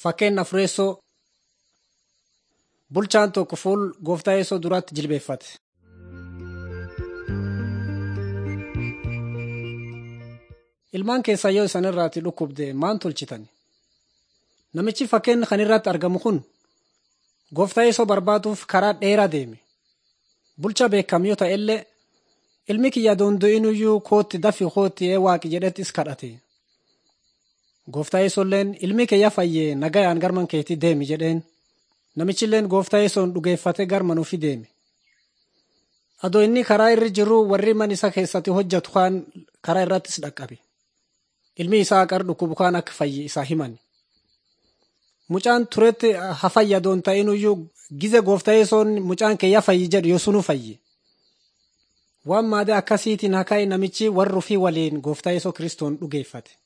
Fakkeen Afureessoo bulchaan tokko fuul gooftaa yeesoo duratti jilbeeffate. Ilmaan keessaa yoo isan irraati dhukkubde maan tolchitan? Namichi fakkeen kan irratti argamu kun gooftaa yeesoo barbaaduuf karaa dheeraa deeme. Bulcha beekam yoo ta'e illee ilmi kiyya doondo'inuyyuu kootti dafi kootti ee waaqi jedhettis kadhate. Gooftaa yeesolleen ilmi kiyya fayyee nagayaan garman keetii deemi jedheen. Namichilleen gooftaa yeesoon dhugeeffate garman ofii deeme. Adoo inni karaa irra jiru warri man isa keessatti hojjetu kaan karaa irrattis dhaqqabe. Ilmi isaa qar dhukkubu kaan akka fayye isaa himan. Mucaan turetti hafayyadoon ta'inuyyuu gize gooftaa yeesoon mucaan kiyya fayyi jedhu yoo sunu fayye. Waan maadee akkasiitiin hakaa namichi warri ofii waliin gooftaa yeesoo kiristoon dhugeeffate.